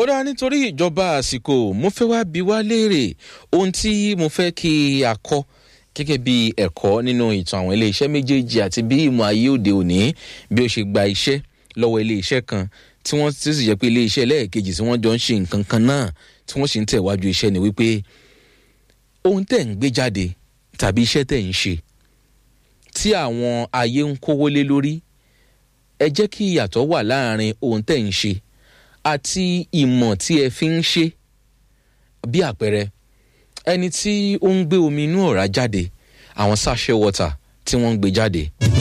ó dá nítorí ìjọba àsìkò mo fẹ́ wá bí wá léèrè ohun tí mo fẹ́ kí a kọ́ gẹ́gẹ́ bí ẹ̀kọ́ nínú ìtàn àwọn iléeṣẹ́ méjèèjì àti bí ìmọ̀ ayé òde òní bí ó ṣe gba iṣẹ́ lọ́wọ́ iléeṣẹ́ kan tí wọ́n ti sì jẹ́ pé iléeṣẹ́ lẹ́ẹ̀kejì tí wọ́n jọ ń ṣe nǹkan kan náà tí wọ́n sì ń tẹ̀wájú iṣẹ́ ni wípé ohun tẹ̀ ń gbé jáde tàbí iṣẹ́ tẹ̀ ń ṣe tí àwọn ayé ń kówó lé lórí ẹ jẹ́ kí ìyàtọ̀ wà láàrin ohun tẹ̀ ń ṣe àti ìmọ̀ tí ẹ fi ń ṣe bí àpẹẹrẹ ẹni tí ó ń gbé omi inú ọ̀rá jáde àwọn sachet water tí wọ́n ń gbé jáde.